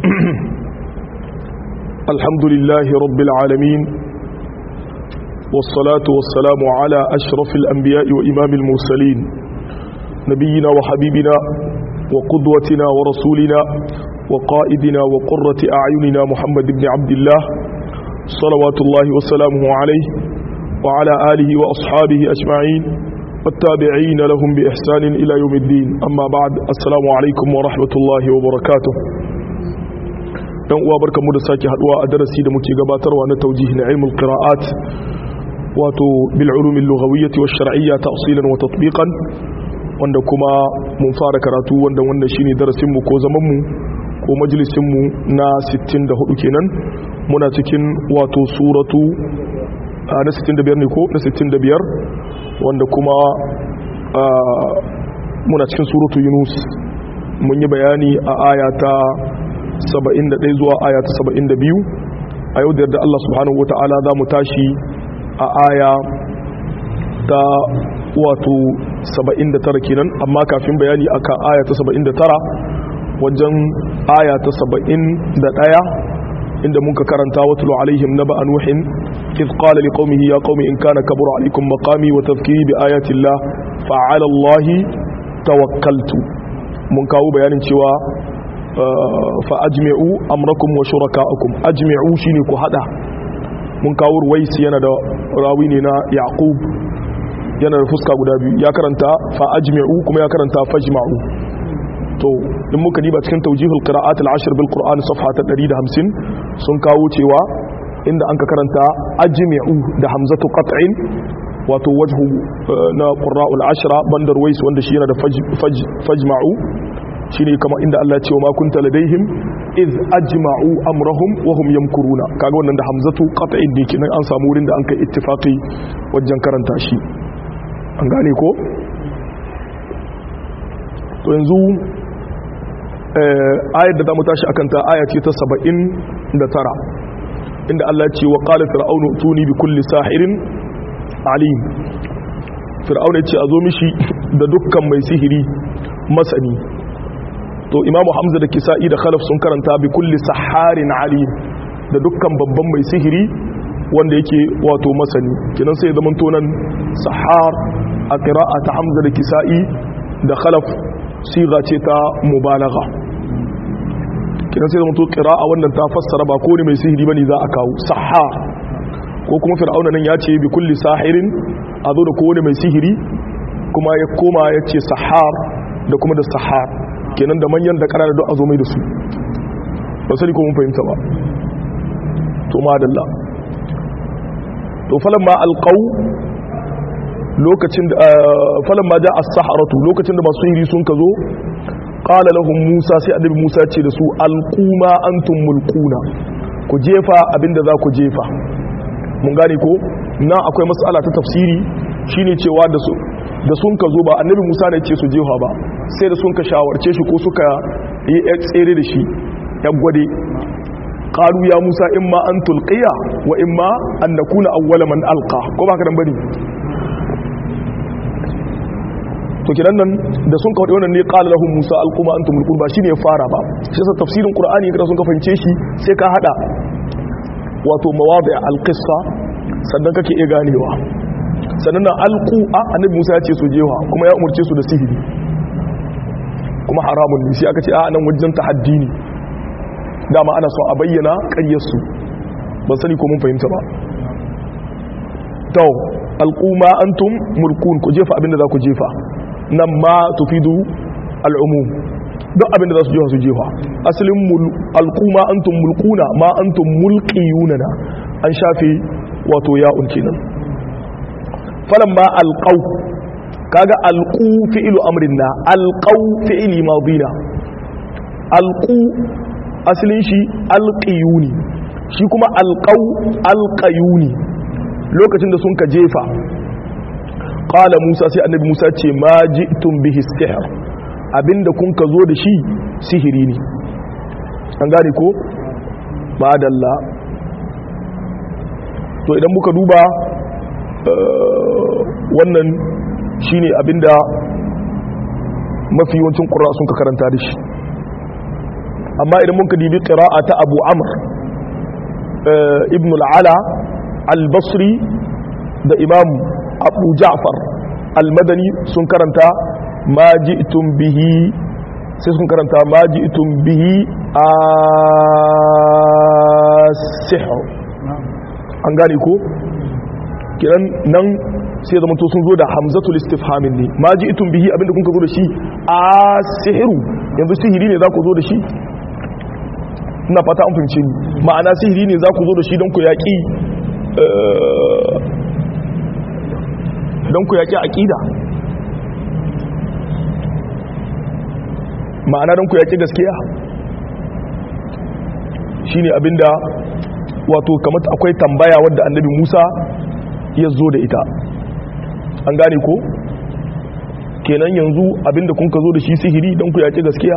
الحمد لله رب العالمين والصلاة والسلام على أشرف الأنبياء وإمام المرسلين نبينا وحبيبنا وقدوتنا ورسولنا وقائدنا وقرة أعيننا محمد بن عبد الله صلوات الله وسلامه عليه وعلى آله وأصحابه أجمعين والتابعين لهم بإحسان إلى يوم الدين أما بعد السلام عليكم ورحمة الله وبركاته dan uwa barkamu da sake haduwa a darasi da muke gabatarwa na tawjih na ilmul qira'at wato bil ulum al lughawiyyah wa shar'iyyah ta'silan wa tatbiqan wanda kuma mun fara karatu wanda wannan shine darasin mu ko zaman mu ko majalisin mu na 64 kenan muna cikin wato suratu na 65 ne ko na 65 wanda kuma muna cikin suratu yunus mun yi bayani a aya ta 71 zuwa aya ta 72 a yau da yarda Allah subhanahu wa ta'ala za mu tashi a aya ta wato 79 kenan amma kafin bayani akan aya ta 79 wajen aya ta 71 inda muka karanta watulu alaihim naba nuhin إذ قال لقومه يا قوم إن كان كبر عليكم مقامي وتذكيري بآيات الله فعلى الله توكلت من كاو بيان cewa فأجمعوا أمركم وشركاءكم أجمعوا شيني ku hada mun kawo ruwaisi yana da rawi ne na yaqub yana da fuska guda biyu ya karanta fa ajmi'u kuma ya karanta fajma'u to in muka diba cikin tawjihul qira'at al-ashr bil qur'an safha ta 150 sun kawo cewa inda an ka karanta ajmi'u da hamzatu qat'in wato wajhu na qurra'ul ashra bandar wais wanda shi yana da fajma'u shine kama inda Allah ya ce wa ma kunta ladaihim iz ajma'u amrahum wa hum yamkuruna kaga wannan da hamzatu qat'in ne kenan an samu wurin da an kai ittifaqi wajen karanta shi an gane ko to yanzu ayar da zamu tashi akan ta aya ce ta 79 inda Allah ce wa qala fir'aunu tuni bi kulli sahirin alim fir'auna ce a zo mishi da dukkan mai sihiri masani to imamu hamza da kisa'i da khalaf sun karanta bi kulli saharin alim da dukkan babban mai sihiri wanda yake wato masani kinan sai zaman tonan sahar a qira'a ta hamza da kisa'i da khalaf siga ce ta mubalagha kinan sai zama to qira'a wannan ta fassara ba ko ne mai sihiri bane za a kawo sahar ko kuma fir'auna nan ya ce bi kulli sahirin a zo da kowane mai sihiri kuma ya koma ya ce sahar da kuma da sahar kenan da manyan da ƙanana don a zo mai da su ba sani ko mun fahimta ba to madalla to falan ma alqaw lokacin da falan ma ja as-saharatu lokacin da masu sihiri sun ka zo qala lahum musa sai annabi musa ce da su alquma antum mulquna ku jefa abinda za ku jefa mun gane ko na akwai mas'ala ta tafsiri shine cewa da su da sun ka zo ba annabi musa ne ce su jefa ba sai da sun ka shawarce shi ko suka yi tsere da shi ya gwade qalu ya musa imma an tulqiya wa imma an nakuna awwala man alqa ko ba ka dan bane to kidan nan da sun kawo wannan ne qala lahum musa alquma antum mulkun ba shine ya fara ba shi sa tafsirin qur'ani kada sun ka fahimce shi sai ka hada wato mawadi alqissa sannan kake iya ganewa sannan nan alqu a annabi musa ya ce su jewa kuma ya umurce su da sihiri kuma haramun ne sai aka ce a nan wajen tahaddi ne dama ana so a bayyana ƙaryar su ban sani ko mun fahimta ba to alqu ma antum mulkun ku jefa abinda za ku jefa nan ma tufidu al'umum duk abinda za su jefa su jefa asalin alƙuma antum mulkuna ma antum mulkiyuna na an shafe wato ya'un kenan falan ma alƙau kaga alƙu fi'ilu amrin na alƙau fi'ili madina alƙu asalin shi alƙiyuni shi kuma alƙau alƙayuni lokacin da sun ka jefa qala musa sai annabi musa ce ma ji'tum bihi sihr abinda kun ka zo da shi sihiri ne an gane ko madalla to idan muka duba wannan shine abinda mafi yawancin ƙura sun ka karanta da shi amma idan muka dibi qira'a ta Abu Amr ibn al-Ala al-Basri da Imam Abu Ja'far al-Madani sun karanta ma ji'tum bihi sai sun karanta ma ji'tum bihi as-sihr an gane ko kiran nan sai zama to sun zo da hamzatul istifhamin ne ma ji'tum bihi abinda kun ka zo da shi as-sihru yanzu sihiri ne za ku zo da shi ina fata an fahimce ni ma'ana sihiri ne za ku zo da shi don ku yaƙi don ku yaƙi aƙida ma'ana don ku yaƙi gaskiya shi ne abinda wato kamata akwai tambaya wadda annabi musa ya zo da ita an gane ko kenan yanzu abinda kun ka zo da shi sihiri don ku yaƙi gaskiya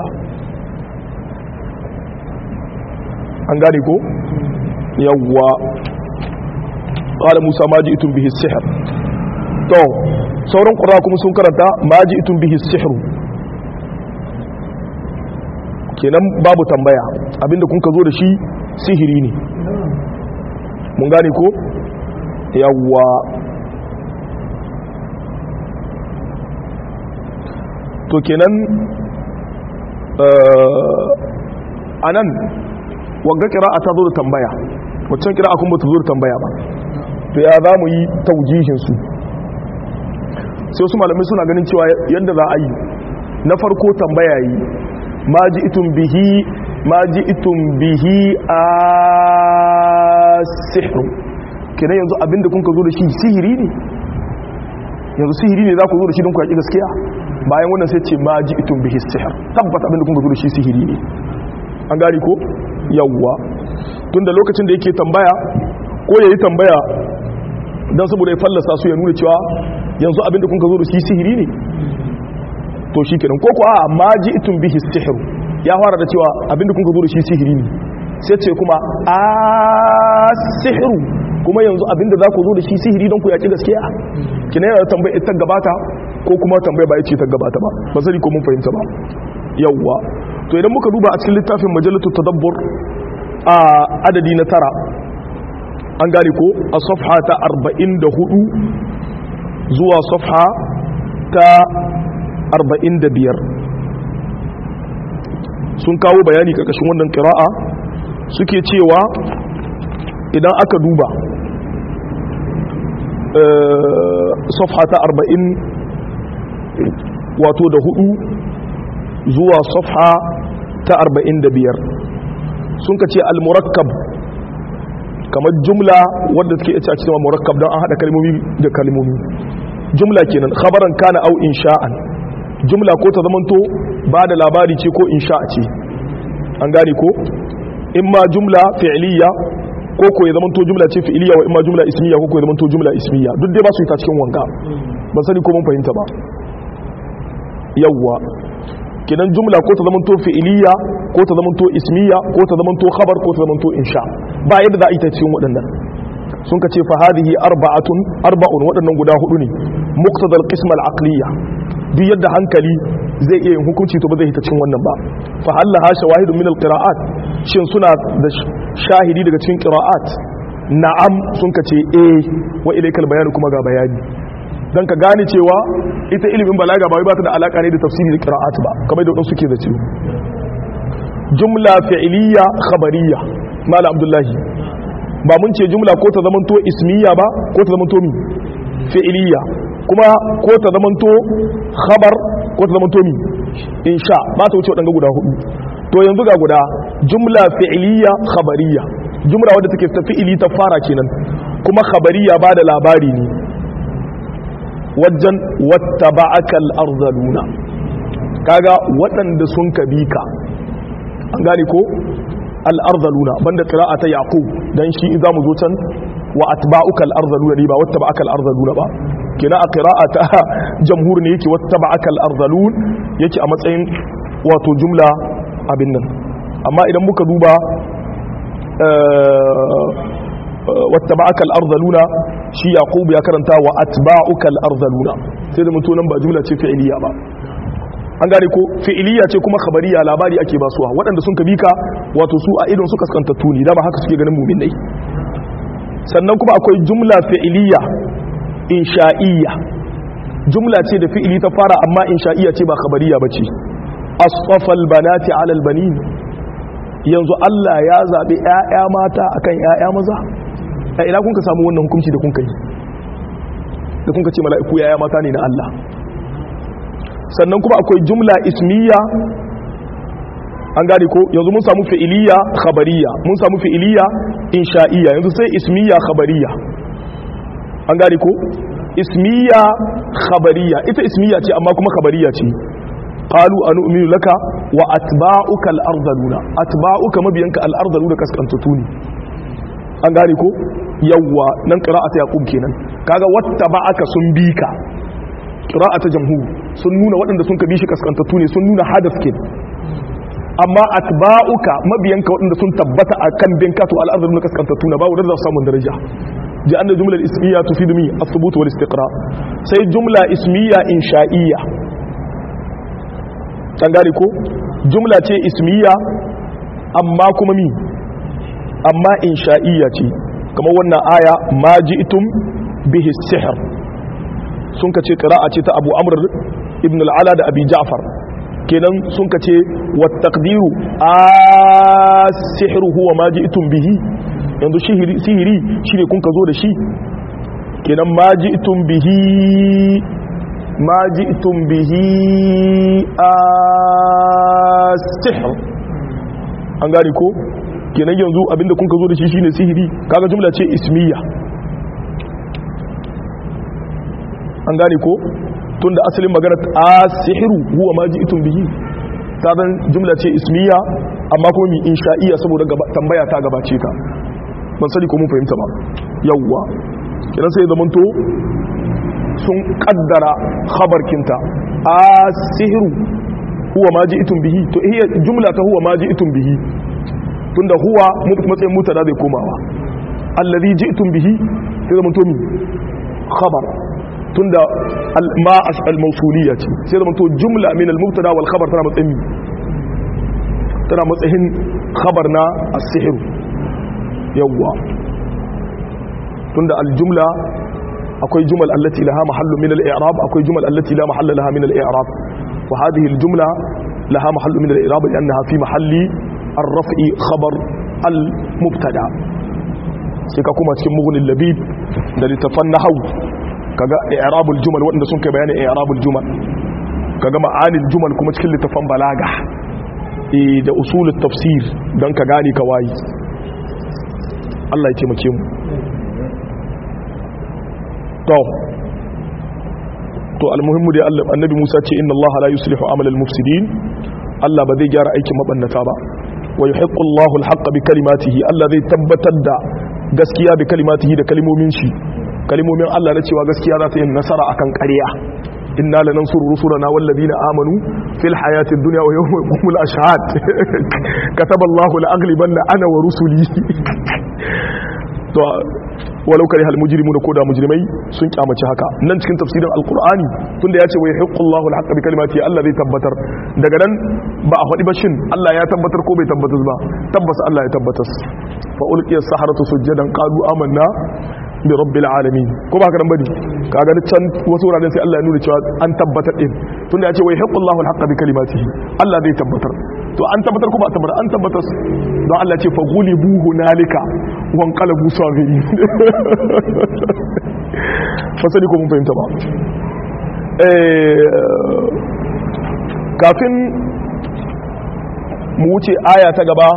an gane ko yawwa ƙala musa ma ji itun bihi sihir to sauran ƙura kuma sun karanta ma ji itun bihi sihiru kenan babu tambaya abinda kun ka zo da shi sihiri ne mun gane ko yawwa to kenan a nan wagga kira'a ta zo da tambaya waccan kira'a kuma ta zo da tambaya ba to ya za mu yi taujihinsu sai wasu malamai suna ganin cewa yadda za a yi na farko tambaya yi ma ji itun bihi ma ji itun bihi a sihiru kenan yanzu abinda kun ka zo da shi sihiri ne yanzu sihiri ne za ku zo da shi don ku yaƙi gaskiya bayan wannan sai ce ma ji itun bihi sihir tabbata abinda kun ka zo da shi sihiri ne an gari ko yawwa tunda lokacin da yake tambaya ko ya yi tambaya don saboda ya fallasa su ya nuna cewa yanzu abinda kun ka zo da shi sihiri ne to shi kenan ko kuwa ma ji itun bihi sihiru ya fara da cewa abinda kun ka zo da shi sihiri ne sai ce kuma a sihiru kuma yanzu abinda za ku zo da shi sihiri don ku yaƙi gaskiya kina yana tambaya ita gabata ko kuma tambaya ba ya ce ta gabata ba ba sani ko mun fahimta ba yawwa to idan muka duba a cikin littafin majalatu tadabbur a adadi na tara an gane ko a safha ta 44 zuwa safha ta 45 sun kawo bayani karkashin wannan kira'a suke cewa idan aka duba safha ta 40 wato da hudu zuwa safha ta 45 sun ka ce al-murakkab kamar jumla wadda take ita cewa murakkab don an hada kalmomi da kalmomi jumla kenan khabaran kana au insha'an jumla ko ta zamanto ba da labari ce ko insha'a ce an gane ko imma jumla fi'liya ko ko ya zamanto jumla ce fi'liya wa imma jumla ismiya ko ko ya zamanto jumla ismiya duk dai ba su yi ta cikin wanga ban sani ko mun fahimta ba yawwa kinan jumla ko ta zamanto fi'iliya ko ta zamanto ismiya ko ta zamanto khabar ko ta zamanto insha ba yadda za a yi ta cikin waɗannan sun ka ce fa hadhihi arba'atun arba'un waɗannan guda hudu ne muqtadal qism al aqliya duk yadda hankali zai iya yin hukunci to ba zai hita cikin wannan ba fa hallaha shawahidun min al qira'at shin suna da shahidi daga cikin qira'at na'am sun ka ce eh wa ilaykal bayan kuma ga bayani don ka gane cewa ita ilimin balaga ba wai ba ta da alaka ne da tafsiri da qira'at ba kamar da wadansu suke da cewa jumla fi'liya khabariya mala abdullahi ba mun ce jumla ko ta zamanto ismiya ba ko ta zamanto mi fi'liya kuma ko ta zamanto khabar ko ta zamanto mi insha ba ta wuce wadanga guda hudu to yanzu ga guda jumla fi'liya khabariya jumla wadda take ta fi'ili ta fara kenan kuma khabariya ba da labari ne wajen wata ba'akal arzaluna kaga waɗanda sun ka bi ka an gane ko al'arzaluna banda ƙira'a ta yaƙub don shi za mu zo can wa atba'ukal arzaluna ne ba wata ba'akal arzaluna ba kina a ƙira'a ta jamhur ne yake wata ba'akal arzalun yake a matsayin wato jumla abin nan amma idan muka duba wattaba'aka al-ardhaluna shi yaqub ya karanta wa atba'uka al-ardhaluna sai da mutunan ba jumla ce fi'iliya ba an gane ko fi'iliya ce kuma khabariya labari ake basuwa waɗanda sun kabika wato su a idon su kaskantattu ne dama haka suke ganin mu'minai sannan kuma akwai jumla fi'iliya insha'iyya jumla ce da fi'ili ta fara amma insha'iyya ce ba khabariya bace asfafal banati ala albanin yanzu Allah ya zabi ƴaƴa mata akan ƴaƴa maza a ina kun ka samu wannan hukunci da kun kai da kun ka ce mala'iku ƴaƴa mata ne na Allah sannan kuma akwai jumla ismiya an gane ko yanzu mun samu fi'iliya khabariya mun samu fi'iliya insha'iyya yanzu sai ismiya khabariya an gane ko ismiya khabariya ita ismiya ce amma kuma khabariya ce qalu anu'minu laka wa atba'uka al-ardaluna atba'uka mabiyanka al-ardaluna kaskantatu ne an gane ko yawwa nan qira'atu yaqub kenan kaga wattaba'aka sun bika qira'atu jamhur sun nuna waɗanda sun ka bi shi kaskantattu ne sun nuna hadaf kin amma atba'uka mabiyanka waɗanda sun tabbata akan binka to al-ardaluna kaskantattu na ba wadanda za su samu daraja ji anna jumlar ismiya tufidu mi as-subut wal istiqra sai jumla ismiya insha'iyya an gane ko jumla ce ismiya amma kuma mi amma insha'iyya ce kamar wannan aya ma ji'tum bihi sihr sun kace qira'a ce ta Abu Amr ibn al-Ala da Abi Ja'far kenan sun kace wat taqdiru as-sihru huwa ma ji'tum bihi yanzu sihiri shine kun ka zo da shi kenan ma ji'tum bihi ma ji'tum bihi as-sihr an gane ko kenan yanzu abinda kun ka zo da shi shine sihiri kaga jumla ce ismiya an gane ko tunda asalin magana as-sihru huwa ma ji'tum bihi saban jumla ce ismiya amma kuma mi insha'iyya saboda tambaya ta gabace ka ban sani ko mun fahimta ba yawwa kidan sai zaman to sun kaddara khabarkinta as-sihru huwa ma ji'tum bihi to iya jumla ta huwa ma ji'tum bihi tunda huwa matsayin mutada zai komawa allazi ji'tum bihi sai zaman to mi khabar tunda ma al-mawsuliyya ce sai zaman to jumla min al-mubtada wal khabar tana matsayin tana matsayin khabar na as-sihru yawwa tunda aljumla akwai jumal allati laha mahallu min al-i'rab akwai jumal allati la mahalla laha min al-i'rab wa hadhihi al-jumla laha mahallu min al-i'rab li'annaha fi mahalli ar-raf'i khabar al-mubtada sai ka kuma cikin mughni labib da litafan nahwu kaga i'rabul jumal wanda sun kai bayanin i'rabul jumal kaga ma'anil jumal kuma cikin litafan balaga eh da usulut tafsir dan ka gane ka wayi Allah ya taimake mu to to almuhimmu dai Allah annabi Musa ce inna Allah la yuslihu amal al-mufsidin Allah ba zai gyara aikin mabannata ba wa yuhiqqu Allahu al-haqqa bi kalimatihi Allah zai tabbatar da gaskiya bi kalimatihi da kalimomin shi kalimomin Allah na cewa gaskiya za ta yi nasara akan ƙarya inna lanansuru rusulana wallazina amanu fil hayatid dunya wa yawma yaqumul ashhad kataballahu la aghlibanna ana wa rusuli to walau kare hal mujrimuna ko da mujrimai sun kyamaci haka nan cikin tafsirin alqur'ani tunda yace wa yahiqqullahu alhaqqa bi kalimati Allah zai tabbatar daga nan ba a faɗi ba shin Allah ya tabbatar ko bai tabbatar ba tabbas Allah ya tabbatar fa ulqiya saharatu sujadan qalu amanna bi rabbil alamin ko ba haka nan bane kaga can wasu wuraren sai Allah ya nuna cewa an tabbatar din tunda yace wa yahiqqullahu alhaqqa bi kalimatihi Allah zai tabbatar to an tabbatar ko ba tabbatar an tabbatar don Allah ce fa ghulibu hunalika wan qalabu saghiri fa sani ko mun fahimta ba eh kafin mu wuce aya ta gaba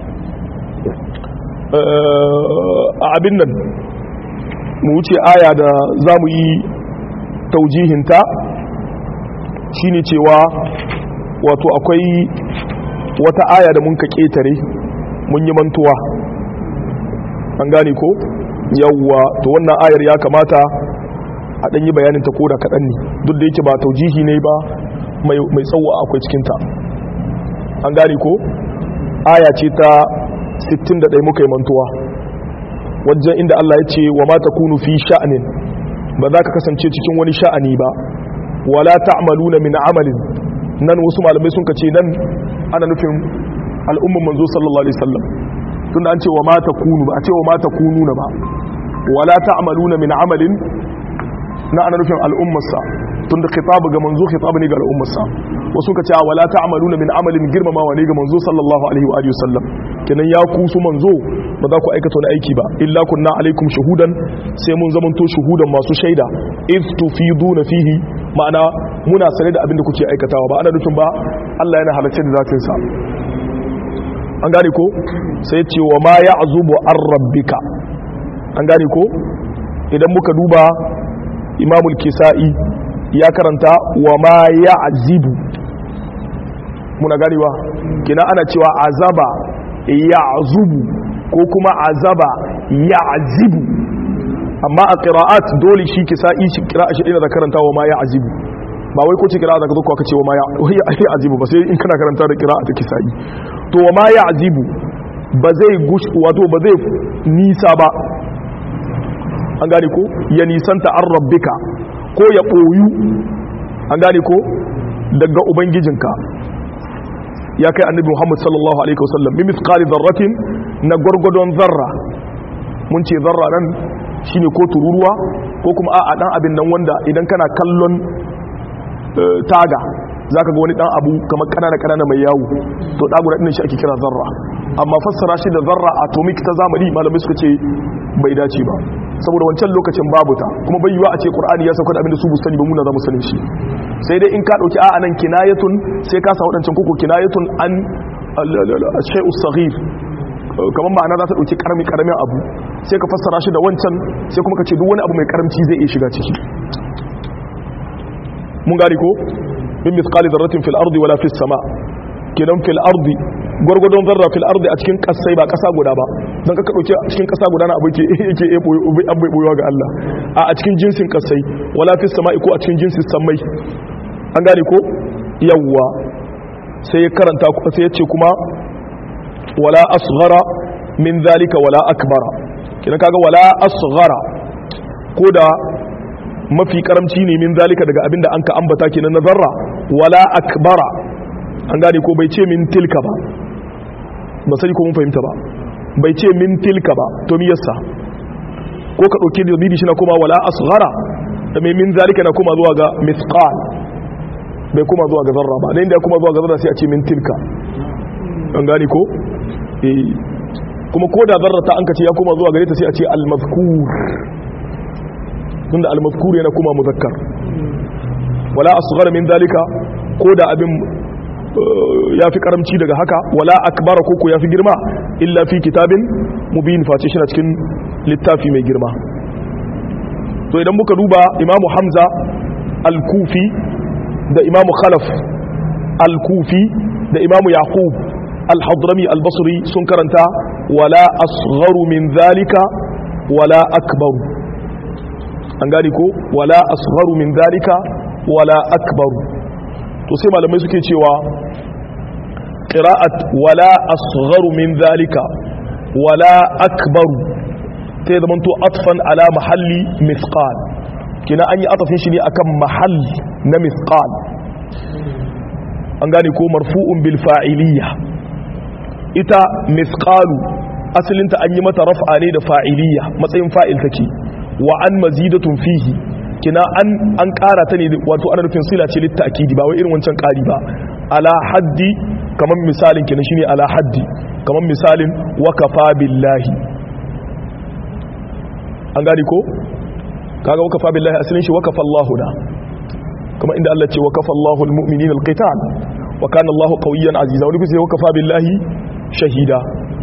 a abin nan mu wuce aya da za mu yi taujihinta shine cewa wato akwai wata aya da mun ka ƙetare mun yi mantuwa an gane ko yawwa to wannan ayar ya kamata a ɗanyi bayanin ta koda kaɗan ne duk da yake ba taujihi ne ba mai tsawo akwai cikinta an gane ko aya ce ta 61 muka yi mantuwa wajen inda Allah ya ce wa mata kunu fi sha'anin ba za ka kasance cikin wani sha'ani ba wala ta'maluna min amalin nan wasu malamai sun kace nan ana nufin al'umman manzo sallallahu alaihi wasallam tunda an ce wa mata kunu ba a ce wa mata kunu na ba wala ta'maluna min amalin na ana nufin al'ummarsa tunda khitabu ga manzo khitabu ne ga al'ummarsa wasu ka ce wala ta'maluna min amalin girmamawa ne ga manzo sallallahu alaihi wa alihi wasallam kenan ya ku su manzo ba za ku aikata wani aiki ba illa kunna alaikum shuhudan sai mun zamanto shuhudan masu shaida if tufiduna fihi ma'ana muna sane da abin da kuke aikatawa ba ana nufin ba Allah yana halarci da zatin sa an gane ko sai ce wa ma ya'zubu ar rabbika an gane ko idan muka duba imamul kisa'i ya karanta wa ma ya'zibu muna ganewa kina ana cewa azaba ya'zubu ko kuma azaba ya'zibu amma a qira'at dole shi kisa'i shi qira'a shi ina da karanta wa ma ya'zibu ba wai ko ce qira'a da ka zo ka ce wa ma ya'zibu ba sai in kana karanta da qira'a ta kisa'i to wa ma ya'zibu ba zai gush wato ba zai nisa ba an gane ko ya nisanta an rabbika ko ya ɓoyu an gane ko daga ubangijinka ya kai annabi muhammad sallallahu alaihi wasallam min mithqali dharratin na gwargwadon zarra mun ce zarra nan shine ko tururuwa ko kuma a'a dan abin nan wanda idan kana kallon taga zaka ga wani dan abu kamar kanana kanana mai yawo to da guda din shi ake kira zarra amma fassara shi da zarra atomic ta zamani malamai suka ce bai dace ba saboda wancan lokacin babu ta kuma bai yiwa a ce qur'ani ya sauka da abin da su bustani ba muna za mu sanin shi sai dai in ka dauki a'a nan kinayatun sai ka sa wadancan koko kinayatun an shay'u saghir kamar ma'ana za ta dauki karami karamin abu sai ka fassara shi da wancan sai kuma ka ce duk wani abu mai karamci zai iya shiga ciki mun gari ko min mithqali dharratin fil ardi wala fis sama kenan fil ardi gwargwadon zarra fil ardi a cikin kasai ba kasa guda ba don ka dauke a cikin kasa guda na abu ke yake an bai boyewa ga Allah a a cikin jinsin kasai wala fis sama'i ko a cikin jinsin samai an gane ko yawwa sai ya karanta sai ya ce kuma wala asghara min zalika wala akbara kina kaga wala asghara ko da mafi karamci ne min zalika daga abinda an ka ambata kenan na zarra wala akbara an gane ko bai ce min tilka ba ba sai ko mun fahimta ba bai ce min tilka ba to mi yasa ko ka dauke da bibi shi na kuma wala asghara da mai min zalika na kuma zuwa ga mithqal bai kuma zuwa ga zarra ba dan da kuma zuwa ga zarra sai a ce min tilka an gane ko eh kuma ko da zarra ta an ka ce ya kuma zuwa gare ta sai a ce al mazkur tunda al mazkur yana kuma muzakkar wala asghara min zalika ko da abin ya fi karamci daga haka wala akbara koko ya fi girma illa fi kitabin mubin face shi na cikin littafi mai girma to idan muka duba imamu hamza al-kufi da imamu khalaf al-kufi da imamu yaqub al-hadrami al-basri sun karanta wala asgharu min zalika wala akbaru an gani ko wala asgharu min zalika wala akbaru to sai malamai suke cewa qira'at wala asgharu min zalika wala akbaru ta yi zamanto atfan ala mahalli mithqal kina an yi atafin shi ne akan mahalli na mithqal an gane ko marfu'un bil fa'iliyya ita mithqalu asalinta an yi mata raf'a ne da fa'iliyya matsayin fa'il take wa an mazidatun fihi kina an an ƙara ta ne wato ana nufin sila ce litta'kidi ba wai irin wancan ƙari ba ala haddi kaman misalin kina shine ala haddi kaman misalin wakafa billahi an gani ko kaga wakafa billahi asalin shi wakafa Allahu da kuma inda Allah ce wakafa Allahu almu'minina alqital wa kana Allahu qawiyyan aziza wani kusa wakafa billahi shahida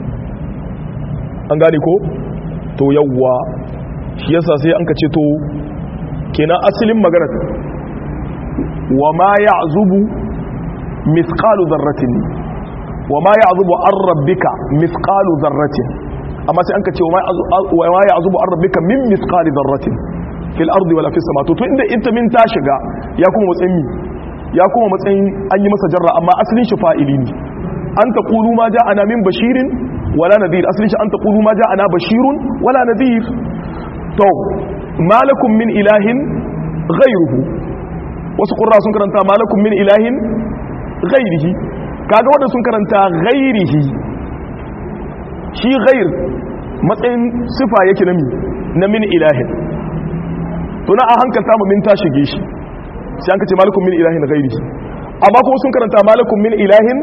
an gani ko to yawwa shi yasa sai an ka ce to kenan asalin magana wa ma ya'zubu mithqalu dharratin wa ma ya'zubu an rabbika mithqalu dharratin amma sai an ka ce wa ma ya'zubu an rabbika min mithqali dharratin fil ardi wala fis sama to to inda ita min ta shiga ya kuma matsayin ya kuma matsayin an yi masa jarra amma asalin shi fa'ili ne an taqulu ma ja'ana min bashirin wala nadhir asalin shi an taqulu ma ja'ana bashirun wala nadhir to malakum min ilahin ghayruhu wasu qurra sun karanta malakum min ilahin ghairihi kaga wanda sun karanta ghairihi shi ghair matsayin sifa yake na mi na min ilahin to na a hankalta mu min ta shige shi sai an kace malakum min ilahin ghairihi amma kuma sun karanta malakum min ilahin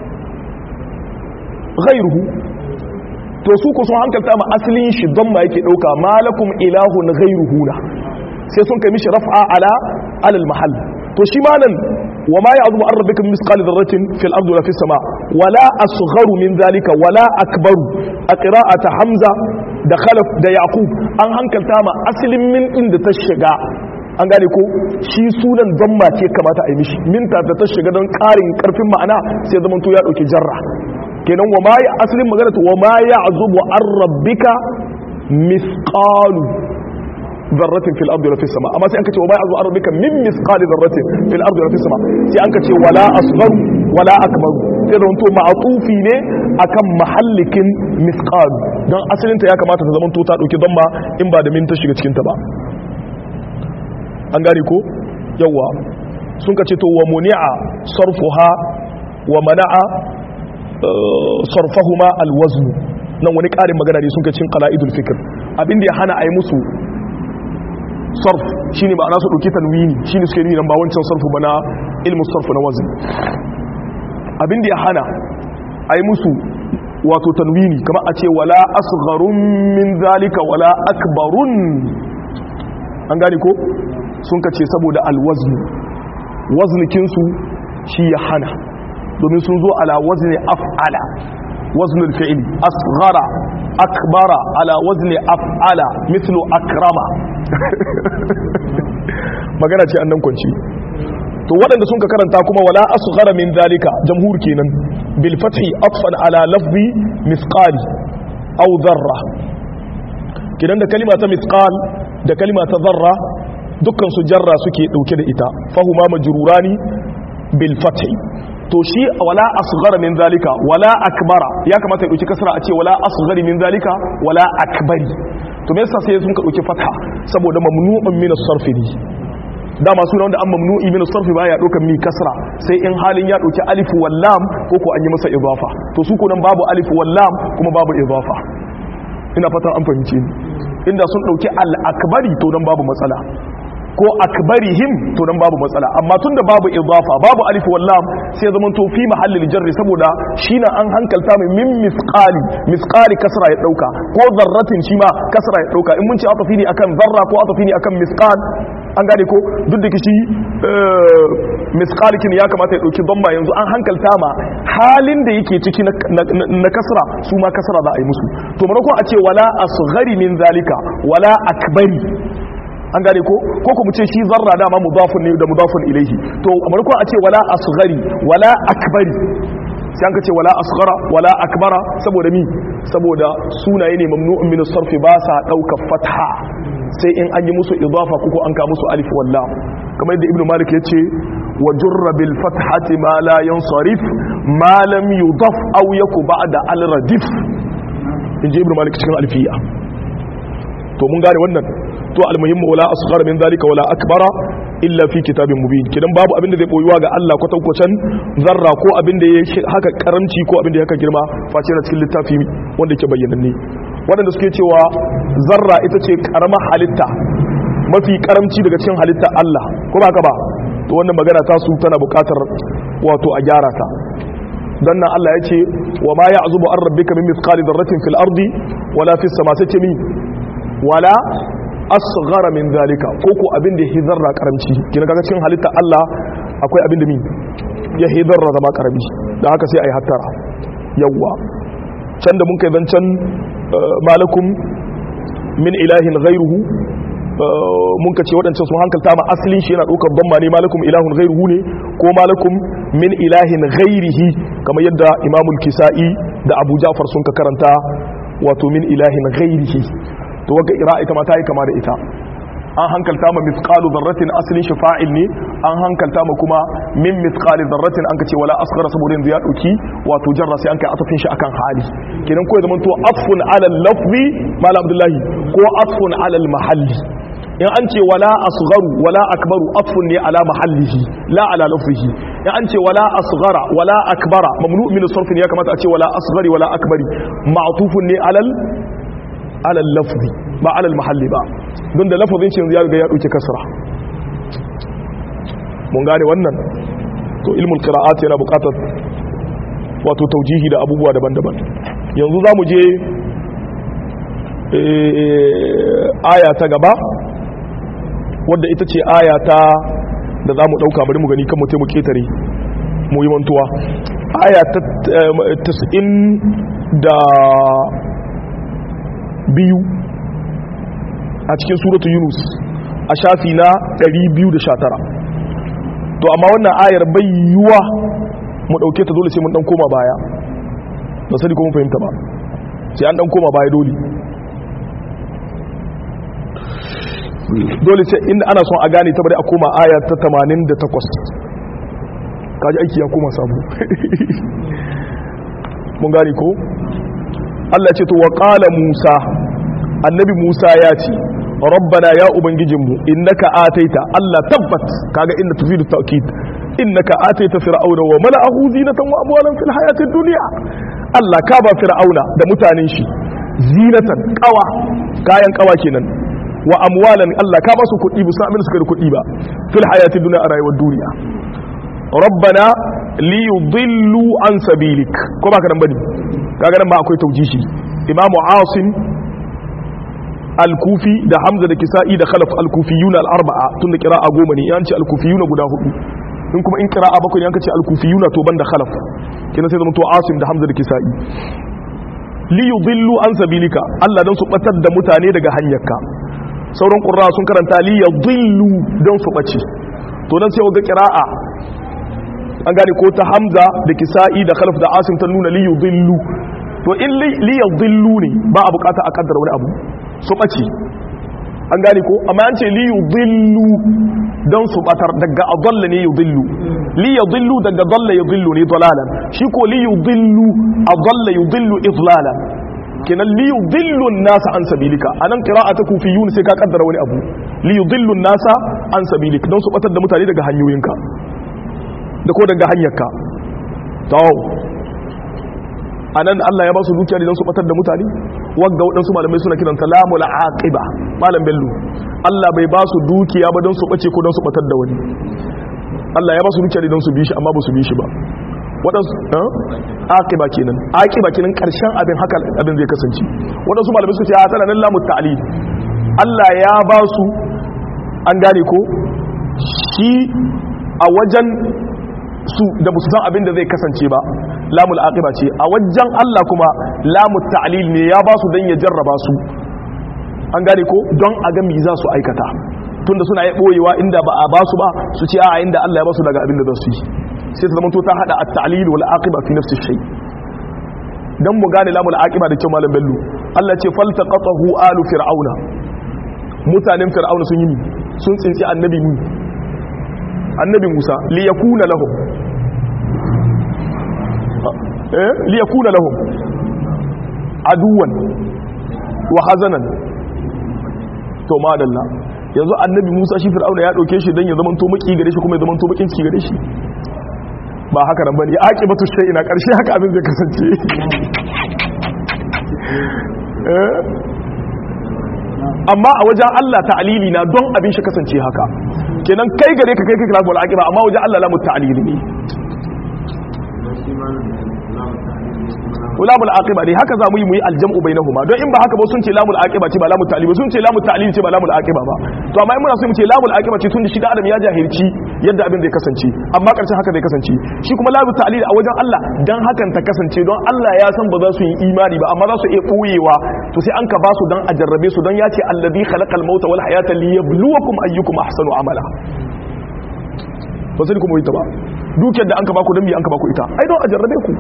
ghairuhu to su ko sun hankalta ma asalin shi don ma yake dauka malakum ilahun ghairuhu na sai sun kai mishi raf'a ala alal mahall to shi ma nan wa ma ya'zubu an rabbika misqal dharratin fil ardi wala fis sama wala asgharu min zalika wala akbaru a qira'ata hamza da khalaf da yaqub an hankalta ma asalin min inda ta shiga an gane ko shi sunan zamma ce kamata a yi mishi minta da ta shiga don karin karfin ma'ana sai zaman to ya dauki jarra kenan wa ma asalin magana wa ma ya'zubu an rabbika misqalu dharratin fil ardi wala fis sama amma sai an kace wa ma ya'zubu an rabbika min misqali dharratin fil ardi wala fis sama sai an kace wala asghar wala akbar sai zaman to ma'tufi ne akan mahallikin misqal dan asalin ta ya kamata ta zaman to ta dauki damma in ba da min ta shiga cikin ta ba an gane ko yawa sun ka ce to wa muni'a sarfuha wa mana'a sarfahuma alwazn nan wani ƙarin magana ne sun ka cin qala'idul fikr abinda ya hana a yi musu sarf shine ba ana su dauki tanwini shine suke nuni nan ba wancan sarfu ba na ilmu sarfu na wazn abinda ya hana a yi musu wato tanwini kama a ce wala asgharun min zalika wala akbarun an gane ko sun ka ce saboda alwaznu waznikinsu shi ya hana domin sun zo ala wazni af'ala waznul fi'li asghara akbara ala wazni af'ala mithlu akrama magana ce annan kwanci to waɗanda sun ka karanta kuma wala asghara min zalika jamhur kenan bil fathi atfan ala lafzi misqali aw dharra kidan da kalima ta misqal da kalima ta zarra dukkan su jarra suke dauke da ita fahuma majrurani bil fathi to shi wala asghara min zalika wala akbara ya kamata ya dauki kasra a ce wala asghari min zalika wala akbari to me yasa sai sun ka dauki fatha saboda mamnu'un min as-sarf ne dama suna wanda an mamnu'i min as-sarf baya daukan mi kasra sai in halin ya dauki alif wal lam ko ko an yi masa idafa to su ko nan babu alif wal lam kuma babu idafa ina fatan an fahimce ni inda sun dauki al-akbari to dan babu matsala ko akbarihim to dan babu matsala amma tunda babu idafa babu alif wal lam sai zaman to fi mahallil jarri saboda shine an hankalta mai min misqali misqali kasra ya dauka ko zarratin shi ma kasra ya dauka in mun ce atafi ne akan zarra ko atafi ne akan misqal an gane ko duk da kishi misqalikin ya kamata ya dauki damma yanzu an hankalta ma halin da yake ciki na kasra su ma kasra za a yi musu to maimakon a ce wala asghari min zalika wala akbari an gane ko ko kuma ce shi zarra dama mudafun ne da mudafun ilaihi to amarko a ce wala asghari wala akbari sai an ka ce wala asghara wala akbara saboda mi saboda sunaye ne mamnu'un min sarfi ba sa dauka fatha sai in an yi musu idafa ko an ka musu alif walla kamar yadda ibnu malik yace wa jurra bil fathati ma la yansarif ma lam yudaf aw yaku ba'da al radif inji ibnu malik cikin alfiya to mun gane wannan to almuhimmu wala asghara min zalika wala akbara illa fi kitabin mubin kidan babu abin da zai boyuwa ga Allah kwatankwacen zarra ko abin da ya haka karamci ko abin da ya haka girma face na cikin littafi wanda yake bayyananne waɗanda suke cewa zarra ita ce karama halitta mafi karamci daga cikin halitta Allah ko ba ka ba to wannan magana ta su tana buƙatar wato a gyara ta dan nan Allah ya ce wa ma ya'zubu an rabbika min mithqali dharratin fil ardi wala fis sama sai ce mi wala asghara min zalika ko ko abin da ya zarra karamci kina kaga cikin halitta Allah akwai abin da mi ya hidarra zama karami da haka sai ayi hattara yawa can da mun kai zancan malakum min ilahin ghairuhu mun ka ce waɗancan sun hankalta ma asalin shi yana ɗaukar ban ne malakum ilahun ghairuhu ne ko malakum min ilahin ghairihi kamar yadda imamul kisa'i da abu ja'far sun ka karanta wato min ilahin ghairihi to waga ira ita ma ta yi kama da ita an hankalta ma mithqalu dharratin aslin shi fa'il ne an hankalta ma kuma min mithqali dharratin an kace wala asghara saboda yanzu ya dauki wato jarra sai an kai atafin shi akan hali kenan ko ya zama to atfun ala lafzi mala abdullahi ko atfun ala mahalli in an ce wala asgharu wala akbaru afun ne ala mahallihi la ala lafzihi in an ce wala asghara wala akbara mamnu min sarf ne ya kamata a ce wala asghari wala akbari ma'tufun ne alal alal lafzi ba alal mahalli ba don da lafazin shi yanzu ya riga ya dauke kasra mun gane wannan to ilmul qira'at yana buƙatar wato taujihi da abubuwa daban-daban yanzu za mu je aya ta gaba wadda ita ce aya ta da za mu ɗauka bari mu gani kan mutum ketare mu yi mantuwa aya ta tas'in da biyu a cikin suratu yunus a shafi na 219 to amma wannan ayar bai yiwuwa mu ɗauke ta dole sai mun ɗan koma baya ba sani ko mun fahimta ba sai an ɗan koma baya dole dole sai inda ana son a gane ta bari a koma aya ta 88 kaji aiki ya koma sabu mun gane ko Allah ce to wa qala Musa annabi Musa ya ce rabbana ya ubangijinmu innaka ataita Allah tabbat kaga inda tufidu ta'kid innaka ataita fir'auna wa mala'ahu zinatan wa amwalan fil hayatid dunya Allah ka ba fir'auna da mutanen shi zinatan kawa kayan kawa kenan wa amwalan Allah ka ba su kuɗi bu san suka da kuɗi ba fil hayatid dunya a rayuwar duniya rabbana li yudillu an sabilik ko ba ka nan bane kaga nan ba akwai taujishi imamu asim al-kufi da hamza da kisa'i da khalaf al-kufiyuna al-arba'a tunda qira'a goma ne yanci al-kufiyuna guda hudu in kuma in qira'a bakwai ne an kace al-kufiyuna to banda khalaf kina sai zama to asim da hamza da kisa'i li yudillu an sabilika Allah dan su batar da mutane daga hanyarka sauran qurra sun karanta li yudillu dan su bace to dan sai ga qira'a an gane ko ta hamza da kisa'i da khalaf da asim ta nuna li yudillu to in li yudillu ne ba a bukata a kaddara wani abu su ɓace an gane ko amma an ce li yudillu don su batar daga adalla ne yudillu li yudillu daga dalla yudillu ne dalalan shi ko li yudillu adalla yudillu idlalan kenan li yudillu nasa an sabilika anan qira'atu kufiyun sai ka kaddara wani abu li yudillu nasa an sabilika don su batar da mutane daga hanyoyinka da ko daga hanyarka to anan Allah ya ba su dukiya don su batar da mutane wagga waɗansu malamai suna kiranta lamul aqiba malam bello Allah bai ba su dukiya ba don su bace ko don su batar da wani Allah ya ba su dukiya don su bi shi amma ba su bi shi ba waɗansu aqiba kenan aqiba kenan karshen abin haka abin zai kasance waɗansu malamai suka ce a tana nan lamul ta'lil Allah ya ba su an gane ko shi a wajen su da ba su san abin da zai kasance ba lamul aqiba ce a wajen Allah kuma lamul ta'lil ne ya ba su dan ya jarraba su an gane ko don a ga me za su aikata tunda suna yi boyewa inda ba a ba su ba su ce a inda Allah ya ba su daga abin da za su yi sai ta zamanto ta hada at-ta'lil wal aqiba fi nafsi shay dan mu gane lamul aqiba da kyau malam bello Allah ce faltaqatahu alu fir'auna mutanen fir'auna sun yi sun tsinci annabi mu annabi Musa li yakuna lahum eh li yakuna lahum aduwan wa hazanan to madalla yanzu annabi Musa shi Fir'auna ya dauke shi dan ya zaman to maki gare shi kuma ya zaman to bakin ciki gare shi ba haka nan bane aqibatu shay'ina karshe haka abin zai kasance eh amma a wajen Allah ta'alili na don abin shi kasance haka kenan kai gare ka kai kai kilafin al'aqiba amma wajen Allah lamu ta'alili ne lamul aqiba ne haka zamu yi mu yi aljam'u bainahuma don in ba haka ba sun ce lamul aqiba ce ba lamul ta'lil sun ce lamul ta'lil ce ba lamul aqiba ba to amma in muna so mu ce lamul aqiba ce tun da shi da adam ya jahilci yadda abin zai kasance amma karshen haka zai kasance shi kuma lamul ta'lil a wajen Allah dan hakan ta kasance don Allah ya san ba za su yi imani ba amma za su iya koyewa to sai an ka ba su dan a jarrabe su don ya ce alladhi khalaqal mauta wal hayata liyabluwakum ayyukum ahsanu amala ba sai kuma yi ta ba dukiyar da an ka baku don me an ka baku ita ai don a jarrabe ku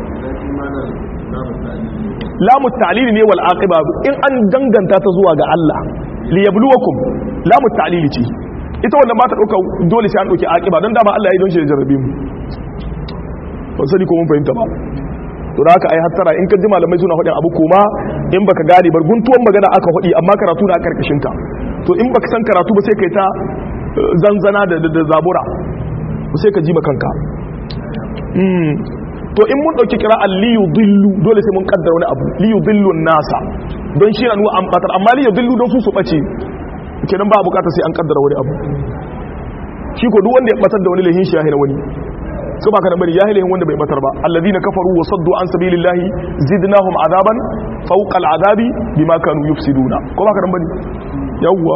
lamu ta'lili ne wal aqiba in an danganta ta zuwa ga Allah li yabluwakum lamu ta'lili ce ita wannan ba ta dauka dole sai an dauki aqiba don dama Allah ya yi don shi da jarrabe mu ban sani ko mun fahimta ba to da haka ai hattara in ka ji malamai suna faɗin abu kuma in baka gane bar guntuwan magana aka faɗi amma karatu na karkashin ta to in baka san karatu ba sai kai ta zanzana da zabura sai ka ji kanka to in mun dauki kira liyu dillu dole sai mun kaddara wani abu liyu dillu nasa don shi na nuna an batar amma liyu dillu don su su bace kenan ba bukata sai an kaddara wani abu shi ko duk wanda ya batar da wani lahin shi ya hina wani su ba ka da bari ya hina wanda bai batar ba alladhina kafaru wa saddu an sabilillahi zidnahum azaban fawqa al'adabi bima kanu yufsiduna ko ba ka da bari yawwa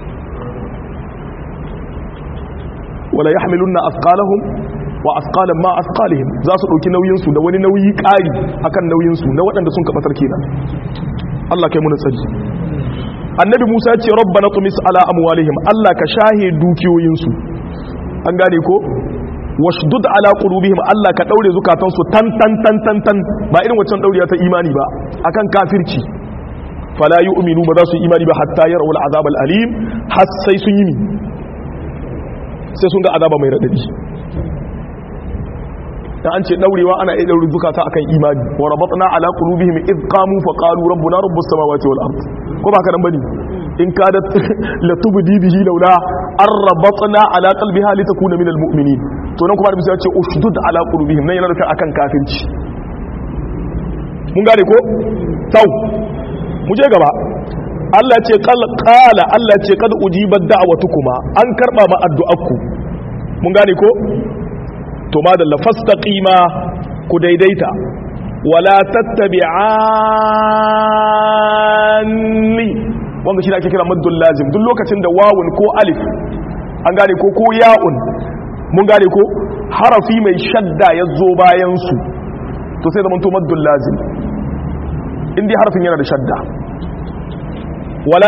wala yahmilunna athqalahum wa asqalan ma asqalihim za su dauki nauyin su da wani nauyi kari akan nauyin su na waɗanda sun kabatar kenan Allah kai mu tsari annabi Musa ya ce rabbana tumis ala amwalihim Allah ka shahe dukiyoyin su an gane ko washdud ala qulubihim Allah ka daure zukatan su tan tan tan tan tan ba irin wancan dauriya ta imani ba akan kafirci fala yu'minu ba za su imani ba hatta yarawul azab al alim har sai sun yi sai sun ga azaba mai radadi da an ce daurewa ana iya daure zukata akan imani wa rabatna ala qulubihim id qamu fa qalu rabbuna rabbus samawati wal ard ko ba ka nan bane in kadat la tubdi bihi laula an rabatna ala qalbiha litakuna minal mu'minin to nan kuma da bisa ce ushdud ala qulubihim nan yana nufin akan kafirci mun gane ko tau mu je gaba Allah ce qala Allah ce kad ujibat da'watukuma an karba ma addu'arku mun gane ko to madalla fastaqima ku daidaita wala tattabi'anni wanda shi da ake kira maddul lazim duk lokacin da wawun ko alif an gane ko ko ya'un mun gane ko harafi mai shadda ya zo bayan su to sai zaman to maddul lazim indai harafin yana da shadda wala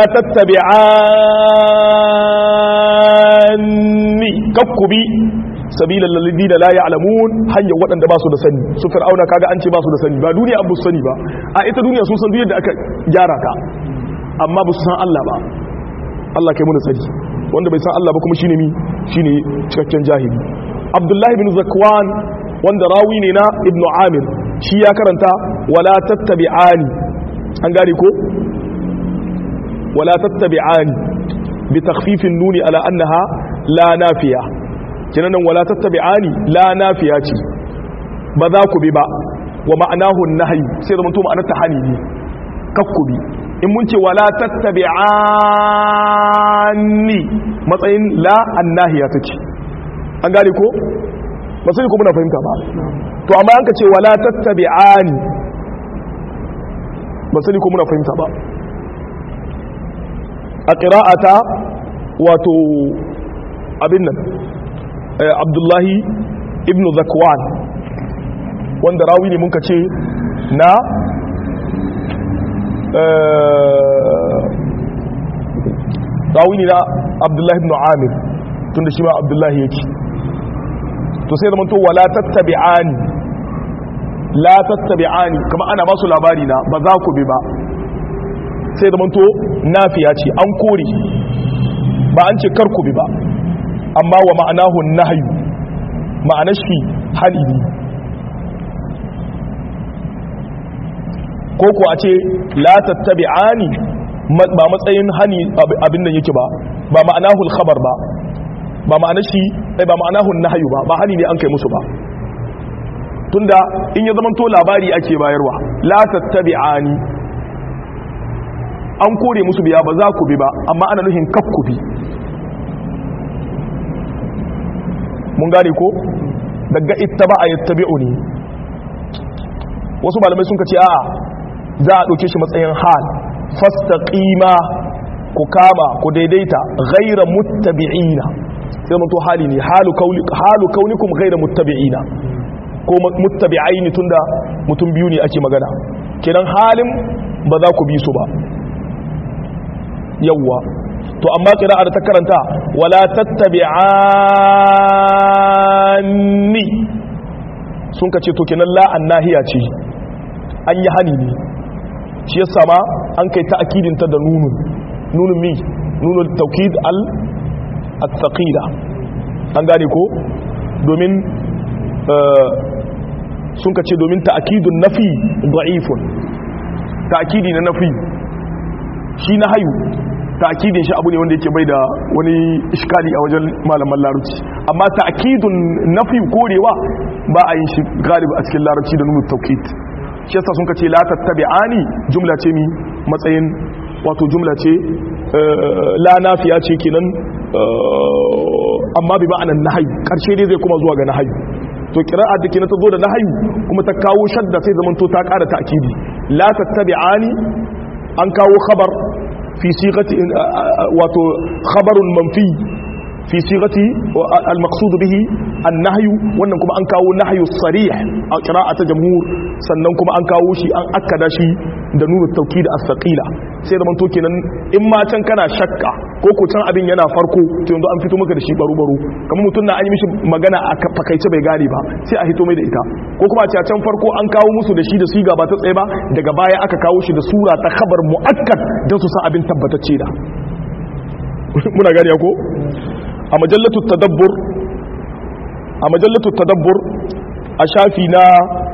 tattabi'anni kakkubi sabilan lalladina la ya'lamun hanyar waɗanda ba su da sani su fir'auna kaga an ce ba su da sani ba duniya an bu sani ba a ita duniya sun san duk yadda aka gyara ta amma ba su san Allah ba Allah kai mu da sani wanda bai san Allah ba kuma shine mi shine cikakken jahili Abdullahi bin Zakwan wanda rawi ne na Ibn Amir shi ya karanta wala tattabi'ani an gane ko wala tattabi'ani bi takhfifin nuni ala annaha la nafiya kinanan wala tattabi'ani la nafiya ce ba za ku bi ba wa ma'anahu nahyi sai da mutum ma'anar tahani ne kakkubi in mun ce wala tattabi'ani matsayin la annahiya take an gane ko ba sai ku muna fahimta ba to amma an ka ce wala tattabi'ani ba sai ku muna fahimta ba a qira'ata wato abin nan abdullahi ibn zakwan wanda rawi ne muka ce na rawi ne na abdullahi ibn amir tun da shi ma abdullahi yake to sai zama to wala tattabi'ani la tattabi'ani kama ana ba su labari na ba za ku bi ba sai zama to nafiya ce an kore ba an ce kar ku bi ba amma wa ma'anahu nahyu ma'anar shi hali ne ko ko a ce la tattabi'ani ba matsayin hani abin nan yake ba ba ma'anahu al-khabar ba ba ma'anar shi ba ma'anahu nahyu ba ba hani ne an kai musu ba tunda in ya zamanto labari ake bayarwa la tattabi'ani an kore musu biya ba za ku bi ba amma ana nuhin kakku bi mun gane ko daga ittaba a yattabi'u ne wasu malamai sun kace a'a za a ɗauke shi matsayin hal fastaqima ku kama ku daidaita ghaira muttabi'ina sai mun to hali ne halu kauli halu kaunikum ghaira muttabi'ina ko muttabi'aini tunda mutum biyu ne ake magana kenan halin ba za ku bi su ba yawwa to amma qira'ar ta karanta wala tattabi'anni sun kace to kenan la annahiya ce an yi hani ne shi yasa ma an kai ta akidin ta da nunun nunun mi nunul tawkid al at-thaqila an gane ko domin sun kace domin ta'kidun nafi da'ifun ta'kidi na nafi shi na hayu ta'kidin shi abu ne wanda yake bai da wani iskali a wajen malaman larabci amma ta'kidun nafi korewa ba a yin shi galibi a cikin larabci da nuna tawkid shi yasa sun kace la tattabi'ani jumla ce mi matsayin wato jumla ce la nafiya ce kenan amma bi ma'anan nahyi karshe dai zai kuma zuwa ga nahyi to qira'a da kenan ta zo da nahyi kuma ta kawo shadda sai zaman to ta ƙara ta'kidi la tattabi'ani an kawo khabar fi sighati wato khabarun manfi fi sigati al-maqsud bihi an-nahy wannan kuma an kawo nahyu sarih a qira'ata jamhur sannan kuma an kawo shi an akkada shi da nunu tawkid as-saqila sai da manto kenan in ma can kana shakka ko ko can abin yana farko to yanzu an fito maka da shi baro baro kamar mutum na an yi mishi magana a fakaice bai gane ba sai a hito mai da ita ko kuma a ce can farko an kawo musu da shi da siga ba ta tsaye ba daga baya aka kawo shi da sura ta khabar muakkad don su san abin tabbatacce da muna gani ko a majallatu tadabbur a majallatu tadabbur a shafi na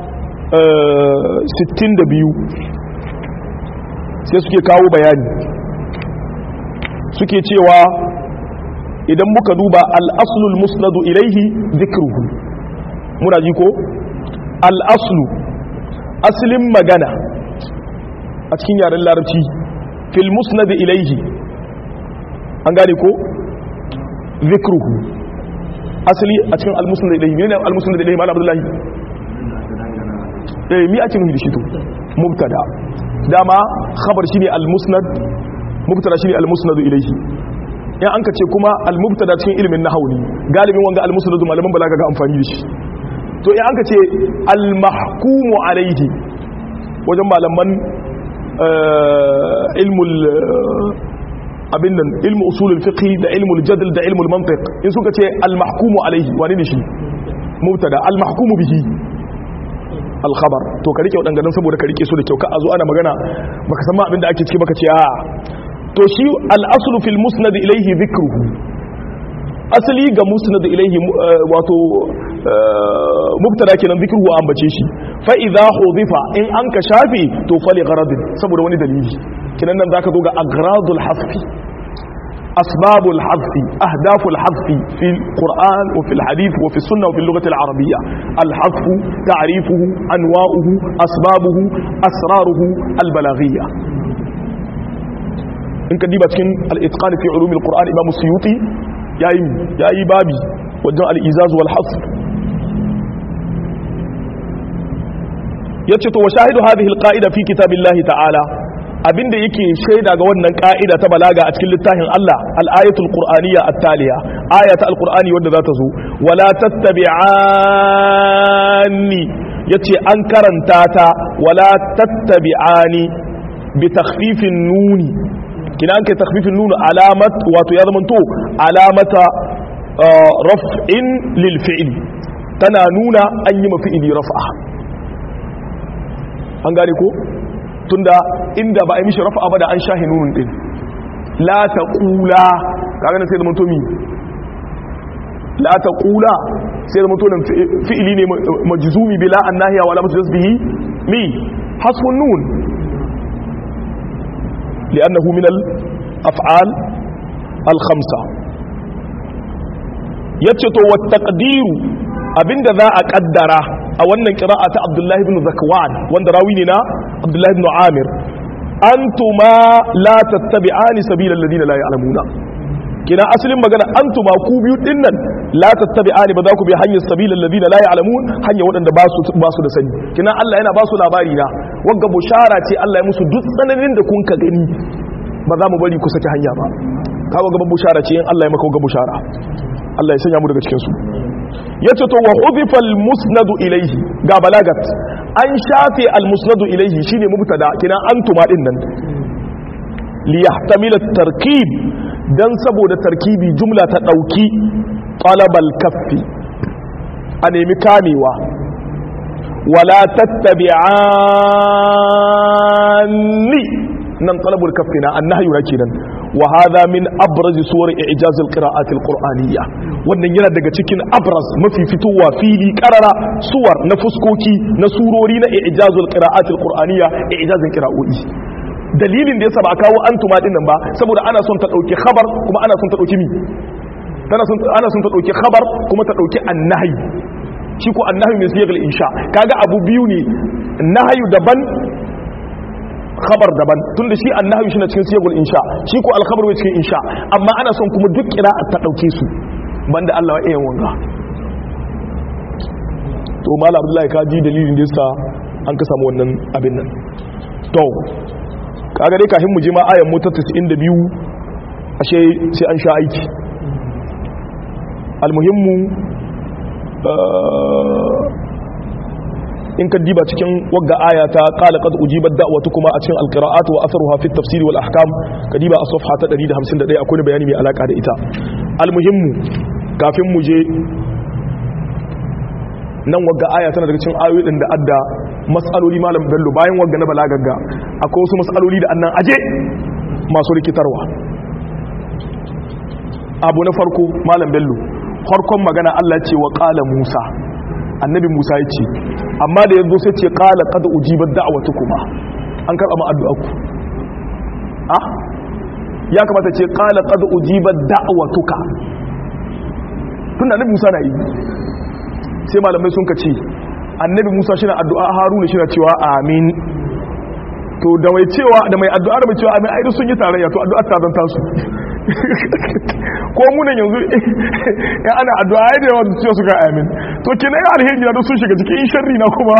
62 sai suke kawo bayani suke cewa idan muka duba al'aslul musnadu ilaihi zikruhu muna ji ko al'aslu asalin magana a cikin yaren larabci fil musnadu ilaihi an gane ko zikruhu asali a cikin al-musnad ilayhi ne al-musnad ilayhi malam abdullahi eh mi ake nufi da shi to mubtada dama khabar shine al-musnad mubtada shine al-musnad ilayhi in an ka ce kuma al-mubtada cikin ilimin nahwu ne galibin wanga al-musnad malaman balaga ga amfani da shi to in an ka ce al-mahkumu alayhi wajen malaman ilmul abin nan ilmu usulul fiqh da ilmul jadl da ilmul mantiq in suka ce al mahkumu alaihi wani ne shi mubtada al mahkumu bihi al khabar to ka rike wadannan saboda ka rike su da kyau ka azo ana magana baka san ma abin da ake ciki baka ce a to shi al aslu fil musnad ilaihi dhikruhu asali ga musnad ilaihi wato mubtada kenan dhikruhu an bace shi fa idha hudifa in an ka shafi to fali gharadin saboda wani dalili kinan nan zaka zo ga agradul hasfi asbabul hasfi ahdaful hasfi fi alquran wa fi alhadith wa fi sunnah wa fi al-lughah al-arabiyya al-hasf ta'rifuhu anwa'uhu asbabuhu asraruhu al-balaghiyya in ka diba cikin al-itqan fi ulum al-quran imam suyuti yayi yayi babi wajen al-izaz wal hasf yace to wa shahidu hadhihi al-qa'ida fi kitabillahi ta'ala abinda yake shaida ga wannan ka'ida ta balaga a cikin littafin Allah al-ayatul qur'aniyya at-taliya ayata al-qur'ani wanda za ta zo wala tattabi'ani yace an karanta ta wala tattabi'ani bi takhfifin nuni kina an kai takhfifin nuni alamat wato ya zamanto alamata raf'in lil fi'li tana nuna an yi mafi'ili raf'a an gane ko tunda inda ba a yi mishi rafa ba da an shahi nunun din la ta kula kaga nan sai da mutomi la ta kula sai da mutomin fi'ili ne majzumi bila annahiya wala mutasbihi mi hasbun nun li'annahu min al-af'al al-khamsa yace to wat taqdiru abinda za a kaddara a wannan kira'a ta Abdullahi ibn Zakwan wanda rawi ne na Abdullahi ibn Amir antuma la tattabi'ani sabila alladhina la ya'lamuna kina asalin magana antuma ku biyu dinnan la tattabi'ani ba za ku bi hanyar sabila alladhina la ya'lamun hanya waɗanda ba su ba su da sani kina Allah yana ba su labari na wanga bushara ce Allah ya musu duk tsananin da kun ka gani ba za mu bari ku saki hanya ba kawo gaban bushara ce in Allah ya maka ga bushara Allah ya sanya mu daga cikin su yace to wa hudifa al-musnadu ilayhi ga balagat an shafe al-musnadu ilayhi shine mubtada kina antuma din nan li yahtamila at-tarkib dan saboda tarkibi jumla ta dauki talabal kaffi a nemi kamewa wala tattabi'ani nan talabul kaffi na annahyu na kenan wa hadha min abraz suwar i'jaz al-qira'at al-qur'aniyya wannan yana daga cikin abraz mafi fitowa fili karara suwar na fuskoki na surori na i'jaz al-qira'at al-qur'aniyya i'jazin qira'o'i dalilin da yasa ba a kawo antuma din nan ba saboda ana son ta dauki khabar kuma ana son ta dauki mi tana son ana son ta dauki khabar kuma ta dauki annahi shi ko annahi min siyagal insha kaga abu biyu ne nahyu daban khabar daban tunda shi annahi shi na cikin siyagal insha shi ko alkhabar wai cikin insha amma ana son kuma duk qira'a ta dauke su banda Allah wa ayyan wanga to malam abdullahi ka ji dalilin da yasa an ka samu wannan abin nan to kaga dai kafin mu je ma ayan mu ta 92 ashe sai an sha aiki almuhimmu in ka diba cikin wagga aya ta qala qad ujibat da'watukuma a cikin alqira'at wa atharuha fi at-tafsir wal ahkam ka diba a safha ta 151 akwai bayani mai alaka da ita almuhimmu kafin mu je nan wagga aya tana daga cikin ayoyin da adda mas'aloli malam bello bayan wagga na balagagga akwai wasu mas'aloli da annan aje masu rikitarwa abu na farko malam bello farkon magana Allah ce wa qala Musa annabi Musa ya ce amma da yanzu sai ce qala qad ujibat da'watukuma an karba ma addu'a ku ah ya kamata ce qala qad ujibat da'watuka tunda annabi Musa na yi sai malamai sun ka ce annabi musa shi na addu'a haruna shi na cewa amin to da mai cewa da mai addu'a da mai cewa amin aidu sun yi tarayya to addu'a ta zanta su ko munan yanzu ya ana addu'a ya da yawa da cewa suka amin to kina yi alheri na sun shiga cikin sharri na kuma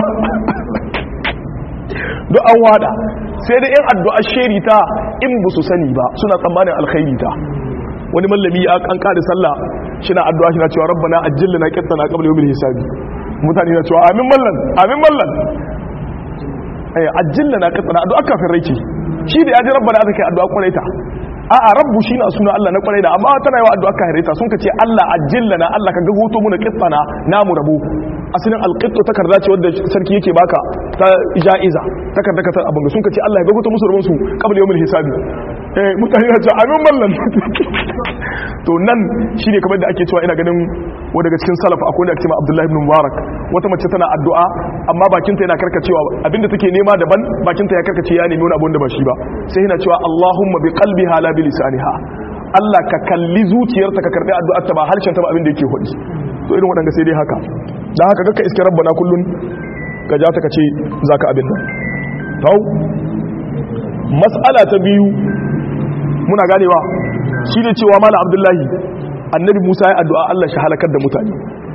duk an wada sai da yan addu'a sheri ta in ba su sani ba suna tsammanin alkhairi ta wani mallami an kare sallah shi na addu'a shi na cewa rabbana ajjil lana qittana qabla yawmil hisabi mutane na cewa amin mallan amin mallan eh ajjil lana qittana addu'a kafin rai ce shi da yaji rabbana aka kai addu'a kwarai ta a a rabbu shi na suna Allah na kwarai da amma tana yawa addu'a kafin rai ta sun ka ce Allah ajjil lana Allah ka gagoto mu na qittana namu rabu asalin alqittu takarda ce wadda sarki yake baka ta ja'iza takarda ka ta abin sun ka ce Allah ya gagoto musu rabon su qabla yawmil hisabi eh mutane na cewa amin mallan to nan shi ne kamar da ake cewa ina ganin wa daga cikin salaf akwai da ake cewa abdullahi ibn mubarak wata mace tana addu'a amma bakinta yana karkacewa abinda take nema daban bakinta ya karkace ya nemi wani abu da ba shi ba sai yana cewa allahumma bi qalbiha la bi lisaniha Allah ka kalli zuciyarta ka karbi addu'ar ta ba harshen ta ba abin da yake hudi to irin waɗanda sai dai haka dan haka kakka iske rabbana kullun ka ja ta kace zaka abin nan tau mas'ala ta biyu muna ganewa shi ne cewa mala abdullahi annabi musa ya addu'a allah shi halakar da mutane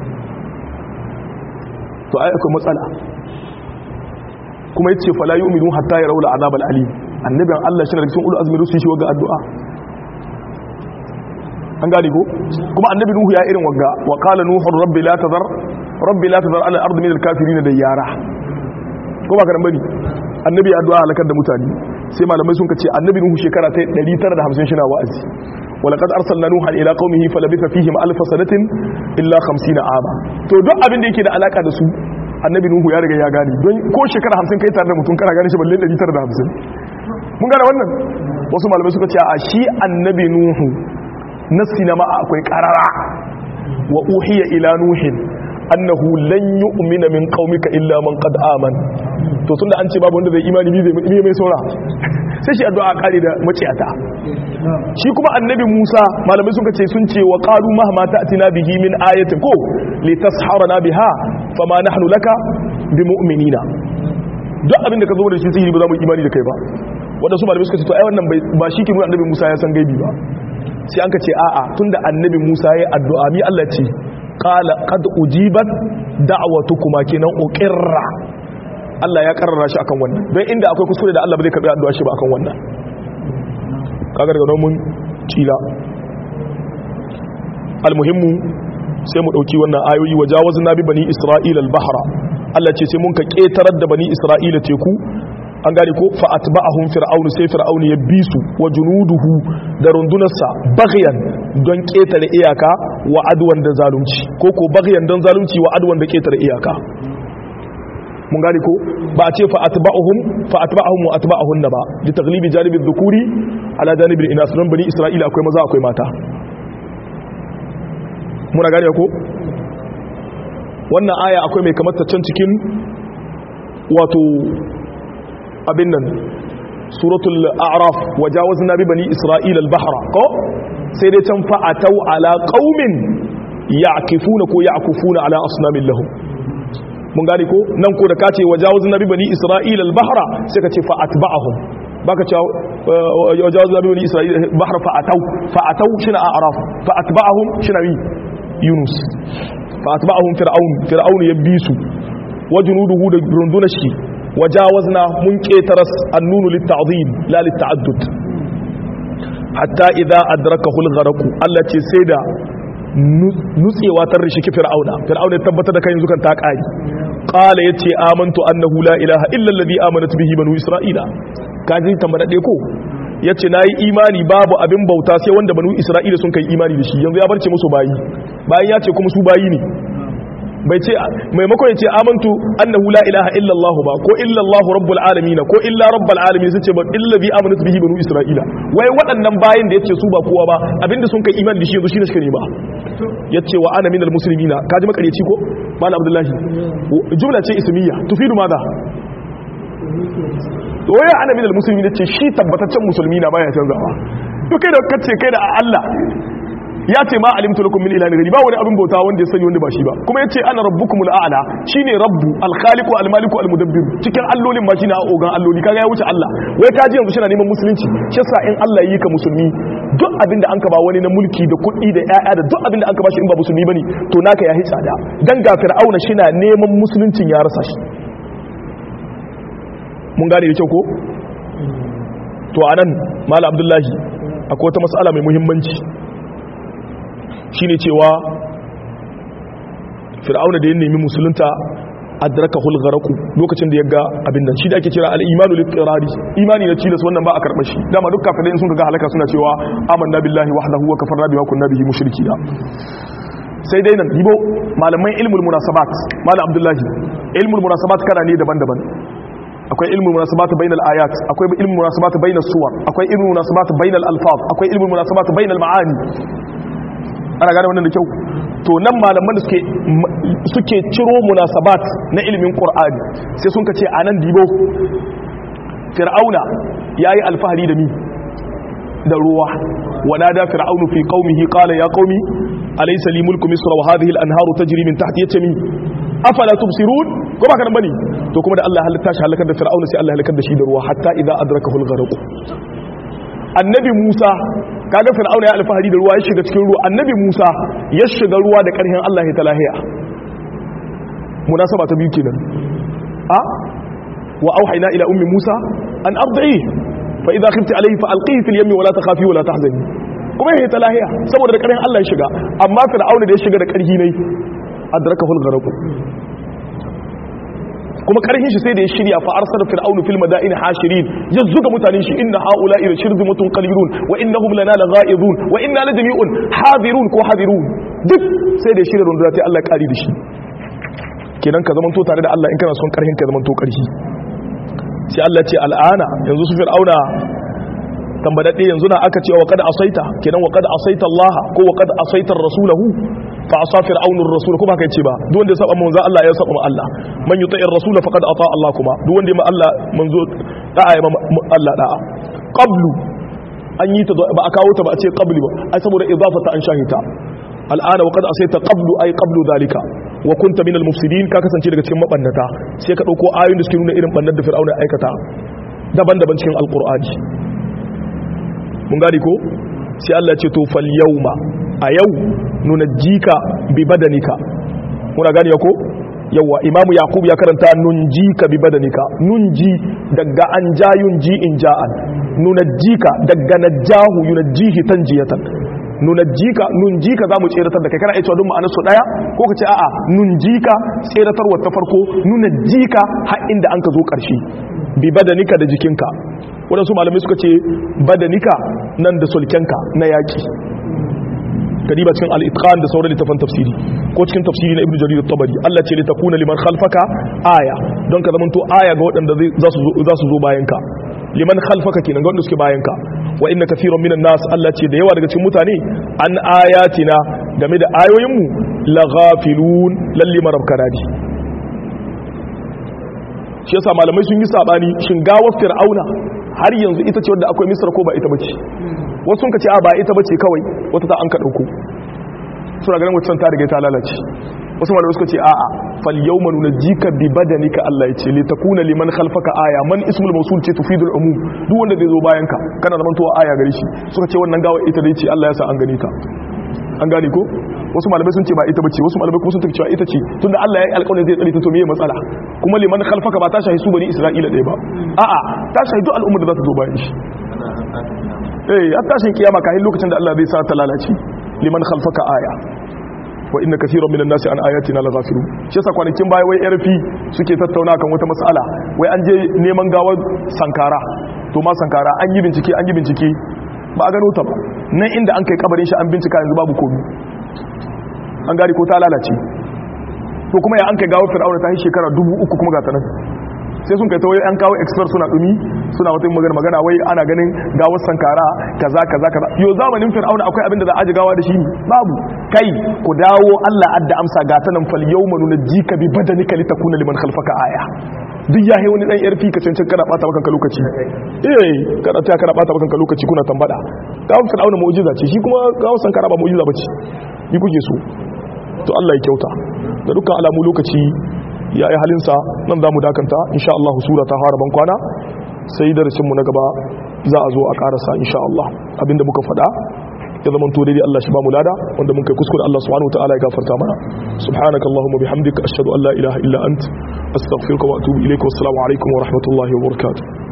to ai akwai matsala kuma ya ce fala yi umaru hatta ya raula azabar alim annabin allah shi na rikisun ulu azumin sun shi waga addu'a an gane ko kuma annabi nuhu ya irin waga wa kala nuhun rabbi la tazar rabbi la tazar ala ardi min al-kafirin da yara ko ba ka dan bane annabi ya addu'a halakar da mutane sai malamai sun kace annabi nuhu shekara ta 950 shi na wa'azi walaqad arsalna nuha ila qaumihi falabitha fihim alf sanatin illa 50 ama to duk abin da yake da alaka da su annabi nuhu ya riga ya gane don ko shekara 50 kai tare da mutum kana gane shi balle 950 mun gane wannan wasu malamai suka ce a shi annabi nuhu nassi na ma akwai qarara wa uhiya ila nuhin annahu lan yu'mina min qaumika illa man qad amana to tunda an ce babu wanda zai imani mi zai mai saura sai shi addu'a kare da maciyata shi kuma annabi Musa malamai suka ce sun ce wa qalu mahma ta'tina bihi min ayatin ko litasharana biha fama nahnu laka bimu'minina duk abin da ka zo da shi sihiri ba za mu imani da kai ba wanda su malamai suka ce to ai wannan ba shi ke nuna annabi Musa ya san gaibi ba sai an ka ce a'a tunda annabi Musa ya addu'a mi Allah ce qala qad ujibat da'watukuma kenan uqirra Allah ya karrara shi akan wannan don inda akwai kuskure da Allah ba zai karbi addu'a shi ba akan wannan kaga daga mun tila almuhimmu sai mu dauki wannan ayoyi wajawazna bi bani isra'ila al-bahra Allah ce sai mun ka ketarar da bani isra'ila teku an gane ko fa atba'ahum fir'aunu sai fir'aunu ya bi su wa junuduhu da rundunarsa baghyan don ketare iyaka wa adwan da zalunci ko ko baghyan don zalunci wa adwan da ketare iyaka mun gane ko ba a ce fa atba'uhum fa atba'ahum wa atba'ahun ba li taghlibi janibi dhukuri ala janibi inas don bani isra'ila akwai maza akwai mata muna gane ko wannan aya akwai mai kamar ta can cikin wato abin nan suratul a'raf wajawazna bi bani isra'ila al-bahra ko sai dai can fa atau ala qaumin ya'kifuna ko ya'kufuna ala asnamin lahum mun gane ko nan ko da kace wajawazna bi bani isra'ila al-bahra sai ka ce fa atba'ahum baka cewa wajawazna bi bani isra'ila al-bahra fa atau fa atau shina a'raf fa atba'ahum shina wi yunus fa atba'ahum fir'aun fir'aun yabisu wajunuduhu da rundunar shi wajawazna mun ketaras annunu litta'zim la litta'addud hatta idza adrakahu al-gharq Allah ce sai da nutsewa ta rishi fir'auna fir'auna ya tabbatar da kan zukan ta kai qala yace amantu annahu la ilaha illa alladhi amanat bihi banu isra'ila kaji tambada ko yace nayi imani babu abin bauta sai wanda banu isra'ila sun kai imani da shi yanzu ya barce musu bayi bayan ya ce kuma su bayi ne bai ce maimakon ya ce amantu annahu la ilaha illa Allah ba ko illa Allah rabbul alamin ko illa rabbul alamin sun ce ba illa bi amanat bihi banu isra'ila wai waɗannan bayin da yace su ba kowa ba abinda sun kai imani da shi yanzu shine suka nema yace wa ana minal muslimina kaji makareci ko malam abdullahi jumla ce ismiya tufidu madha wai ana minal muslimina ce shi tabbataccen musulmi na baya canzawa to kai da kace kai da Allah ya ce ma alimtu lakum min ilahin ghairi ba wani abin bauta wanda ya sani wanda ba shi ba kuma yace ana rabbukumul a'la shine rabbu al-khaliqu al-maliku al-mudabbir cikin allolin ma shine ogan alloli kaga ya wuce Allah wai ka ji yanzu shi na neman musulunci shi yasa in Allah yi ka musulmi duk abin da an ka ba wani na mulki da kuɗi da ƴaƴa da duk abin da an ka ba shi in ba musulmi bane to naka ya hi tsada dan ga fir'auna shi na neman musuluncin ya rasa shi mun gane da kyau ko to anan malam abdullahi akwai wata mas'ala mai muhimmanci shine cewa fir'auna da ya nemi musulunta adraka hulgaraku lokacin da ya ga abin nan shi da ake kira al-imanu liqrari imani na cilas wannan ba a karɓar shi dama duk kafirai sun ga halaka suna cewa amanna billahi wahdahu wa kafarna bihi wa kunna bihi mushrikina sai dai nan yibo malaman ilmul munasabat malam abdullahi ilmul munasabat kana ne daban-daban akwai ilmul munasabat bainal ayat akwai ilmul munasabat bainas suwar akwai ilmul munasabat bainal alfaz akwai ilmul munasabat bainal ma'ani ana gane wannan da kyau to nan malaman da suke suke ciro munasabat na ilimin qur'ani sai sun kace anan dibo fir'auna yayi alfahari da mi da ruwa wanada fir'aunu fi qaumihi qala ya qaumi alaysa li mulku misra wa hadhihi al-anharu tajri min tahti yatami afala tubsirun ko ba kan bane to kuma da Allah halitta shi halakar da fir'auna sai Allah halakar da shi da ruwa hatta idza adrakahu al-gharq annabi Musa kaga fir'auna ya alfahari da ruwa ya shiga cikin ruwa annabi Musa ya shiga ruwa da karhin Allah ya talahiya munasaba ta biyu kenan a wa auhayna ila ummi Musa an arda'i fa idha khifti alayhi fa alqihi fil yammi wa la takhafi wa la tahzani kuma ya talahiya saboda da karhin Allah ya shiga amma fir'auna da ya shiga da karhi ne adrakahu al-gharq kuma karhin shi sai da ya shirya fa arsala fir'aunu fil madain hashirin ya zuga mutanen shi inna haula ila shirzimatun qalilun wa innahum lana laghaizun wa inna la jami'un hadirun ko hadirun duk sai da ya shirya runduna sai Allah ya kari da shi kenan ka zamanto tare da Allah in kana son karhin ka zamanto karhi sai Allah ya ce al'ana yanzu su fir'auna tambadadde yanzu na aka ce wa qad asaita kenan wa qad asaita Allah ko wa qad asaita rasulahu fa asa fir'aunur rasul kuma kai ce ba duk wanda ya saba manzo Allah ya saba Allah man yuti'ir rasul faqad ata Allah kuma duk wanda ya ma Allah manzo da'a ya ma Allah da'a qablu an yi ta ba a kawo ta ba a ce qabli ba ai saboda idafata an shahita al'ana wa qad asaita qablu ay qablu zalika wa kunta minal mufsidin ka kasance daga cikin mabannata sai ka dauko ayoyin da suke nuna irin bannar da fir'auna ya aikata daban-daban cikin alqur'ani mun gani ko sai Allah ce to fal yawma a yau nuna jika bi badanika muna gani ko yawa imamu yaqub ya karanta nun jika bi badanika nun ji daga an jayun ji in ja'an nuna jika daga najahu yunjihi tanjiyatan nuna jika nun jika zamu tseratar da kai kana ita dun ma'anar su daya ko ka ce a'a nun jika tseratar ta farko nuna jika har inda an ka zo karshe bi badanika da jikinka waɗansu malamai suka ce badanika nan da sulkenka na yaƙi kadiba cikin al-itqan da sauran littafan tafsiri ko cikin tafsiri na ibnu jarir at-tabari Allah ce litakuna liman khalfaka aya don ka zamanto aya ga waɗanda za su za su zo bayan ka liman khalfaka kenan ga waɗanda suke bayan ka wa inna kathiran minan nas Allah ce da yawa daga cikin mutane an ayatina game da ayoyin mu la ghafilun lalli marabkanadi shi yasa malamai sun yi sabani shin gawar fir'auna har yanzu ita ce wadda akwai misra ko ba ita bace wasu sun ka ce a ba ita bace kawai wata ta an ka dauko suna ganin wacce ta riga ta lalace wasu malamai suka ce a'a fal yawma nunajjika bi badanika Allah yace li takuna liman khalfaka aya man ismul mawsul ce tufidul umum duk wanda zai zo bayan ka kana zaman towa aya gare shi suka ce wannan gawa ita dai ce Allah ya sa an gane ta an gane ko wasu malamai sun ce ba ita bace wasu malamai kuma sun tafi cewa ita ce tunda Allah ya yi alƙawarin zai tsare ta to meye matsala kuma liman khalfaka ba ta shahi su bani Isra'ila ɗaya ba a'a ta shahi duk al'ummar da za ta zo bayan shi eh har tashin kiyama kahin lokacin da Allah zai sa ta lalace liman khalfaka aya wa inna kaseeran minan nasi an ayatina laghafilun shi yasa kwanakin baya wai RP suke tattauna kan wata mas'ala wai an je neman gawar sankara to ma sankara an yi bincike an yi bincike ba a gano ta ba nan inda an kai kabarin shi an bincika yanzu babu komi an gari ko ta lalace to kuma ya an kai gawar fir'auna ta yi shekara dubu uku kuma ga ta nan sai sun kai ta wai an kawo expert suna dumi suna wata magana magana wai ana ganin gawar sankara kaza kaza kaza yo zamanin fir'auna akwai abin da za a ji gawa da shi ne babu kai ku dawo Allah adda amsa ga ta nan fal yawma nunjika bi badanika litakuna liman khalfaka aya duk ya yi wani dan yarfi ka cancin kana bata maka lokaci eh kada ta kana bata maka lokaci kuna tambada gawar fir'auna mu'jiza ce shi kuma gawar sankara ba mu'jiza bace ni kuke so to Allah ya kyauta da dukkan alamu lokaci ya yi halinsa nan za mu dakanta insha Allah sura ta fara ban kwana sai darasinmu na gaba za a zo a karasa insha Allah abinda muka faɗa ya zama to daidai Allah shi ba mu lada wanda mun kai kuskure Allah subhanahu wataala ya gafarta mana subhanaka allahumma bihamdika ashhadu an la ilaha illa ant astaghfiruka wa atubu ilayka wassalamu alaikum wa rahmatullahi wa barakatuh